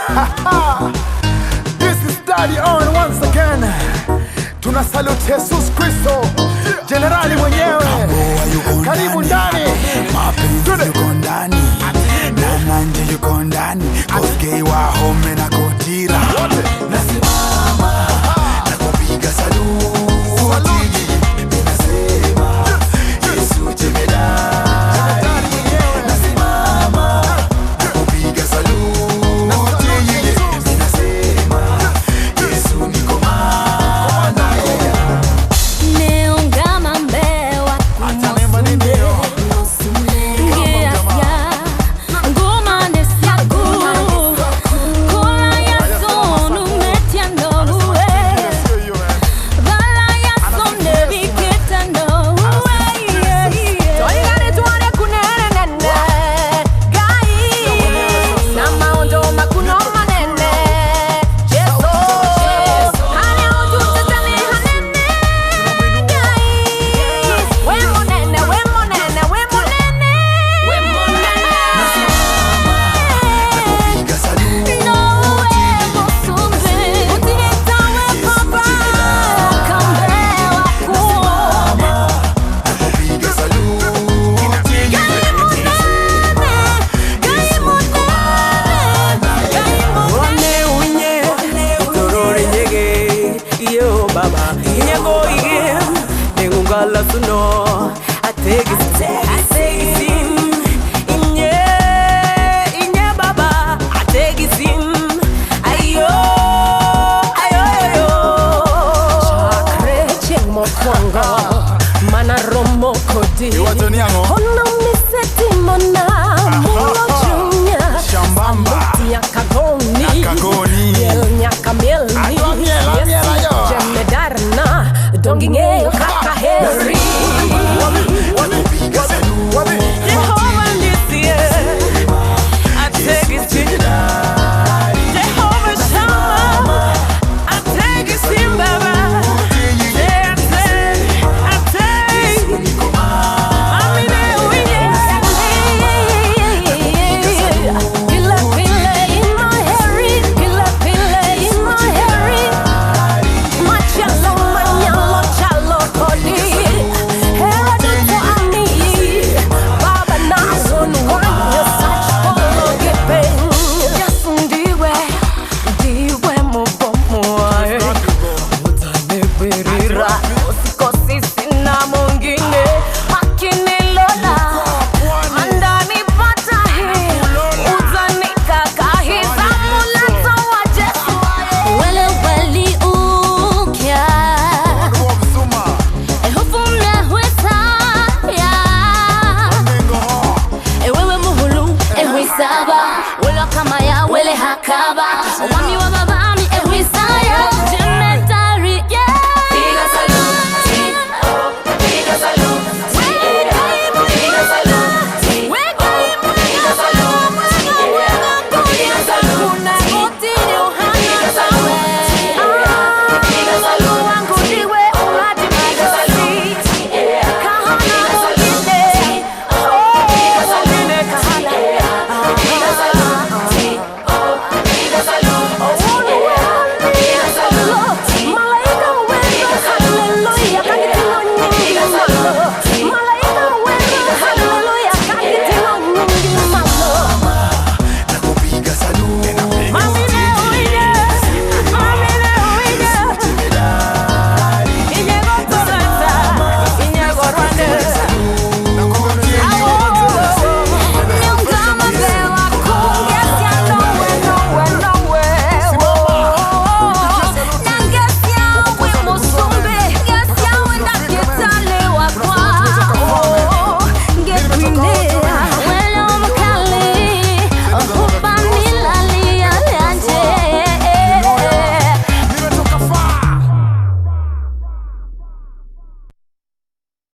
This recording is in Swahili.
This is Daddy on once again. Tuna salute Jesus Kristo, jenerali mwenyewe. Karibu ndani. mapenzi yuko ndani na nanje yuko ndani koskei wa home na kotira nasimama na kupiga saluti minasema yesu jemedari nasimama na kupiga saluti minasema yesu niko mana Neungama mbewa kumusumbe Ngeasya ngoma nesyaku Kola yasonu metyanowe Vala yasone viketanowe Toigane tuone kunenene Gai Na maondo makuno manene Jeso Hane ututetane hanene Gai We monene, we monene, we monene We monene kupiga saluti Nowe musumbe Utihetawe papa Kambewa kuo kupiga saluti One unye Torore nyege Iyo baba Inyego ige Nengungala suno Ategisi Ategisi Inye Inye baba Ategisi Ayo Ayo Ayo Chakre cheng mokwongo Mana romo kodi Iwatoni yango Ono miseti mona Mulo chunya Shambamba Nyaka goni Nyaka goni. Miel nyaka mielni Adwa miel, amiel ayo. Jemedarna Dongi ng'eyo kaka heri kupiga saluti Jehovah nisie Ategisi Jehovah Shammah Ategisi baba Pilla pilla in my hairy, pilla pilla in my hairy. Machalo manyalo chalo kodi Hera dito ami Baba na one wanya Sach polo gipeng Yesu ndiwe Ndiwe mubomo Utanibirira Usikosi sina mwingine Makinilola Andani pata hii Utanikakahiza Mulato wa Jesu Wele weli ukya. Ehufumle hwesaya. Ewewe muhulu ehwisaba. Wele kama ya wele hakaba. Wami wa